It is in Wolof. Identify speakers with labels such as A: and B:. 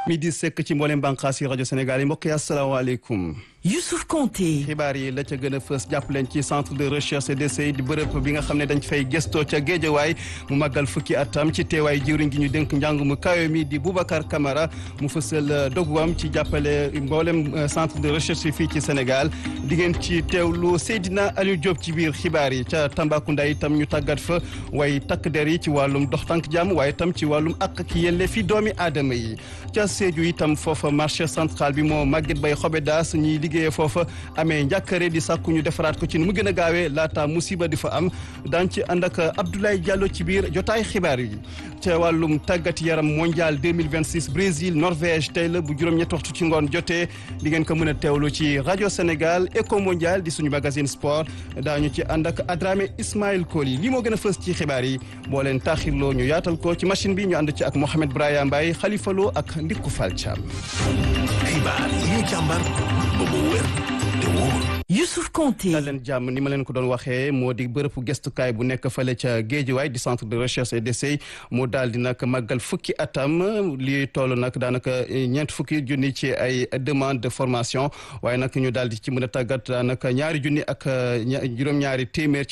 A: midi sekk ci mboolem bànqaas yi rajo Sénégal yi mbokk yi asalaamaaleykum.
B: Youssouf Konté.
A: xibaar yi la ca gën a fës jàpp leen ci centre de recherche et d'essai di bërëb bi nga xam ne dañ fay gëstoo ca géejawaay mu màggal fukki atam ci teewaay jiwriñ gi ñu dénk njàng mu kawe mi di Boubacar Camara mu fësal doguwam ci jàppale mboolem centre de recherche fii ci Sénégal di ngeen ci teewlu Seydina Aliou Diop ci biir xibaar yi ca Tambacounda itam ñu tàggat fa waaye takk der yi ci wàllum dox tànk jàmm waaye itam ci wàllum ak ak yelle fi doomi aadama yi ca Sédhiou itam foofa marché central bi moo màgget bay xobe daas ñiy liggéeyee foofa amee njàkkare di sàkku ñu defaraat ko ci nu mu gën a gaawee laata musiba di fa am daan ci ànd ak Abdoulaye Diallo ci biir jotaay xibaar yi ca wàllum tàggat yaram mondial 2026 Brésil Norvège tey la bu juróom-ñetti waxtu ci ngoon jotee di ngeen ko mën a teewlu ci rajo Sénégal Eco Mondial di suñu magazine sport daañu ci ànd ak Adramé Ismaël Koli lii moo gën a fës ci xibaar yi boo leen taaxirloo ñu yaatal ko ci machine bi ñu ànd ci ak Mohamed Braya Mbaye Khalifa Lo ak Ndikku Fall Thiam.
C: xibaar yi ñu càmbar ba mu wér te wóor.
B: Youssouf Konté.
A: dal leen jàmm ni ma leen ko doon waxee moo di bërëbu gestukaay bu nekk fale ca Géejawaay di centre de recherche et d'essai moo daal di nag màggal fukki atam li toll nag daanaka ñeent fukki junni ci ay demande de formation waaye nag ñu daal di ci mën a tàggat daanaka ñaari junni ak juróom-ñaari téeméer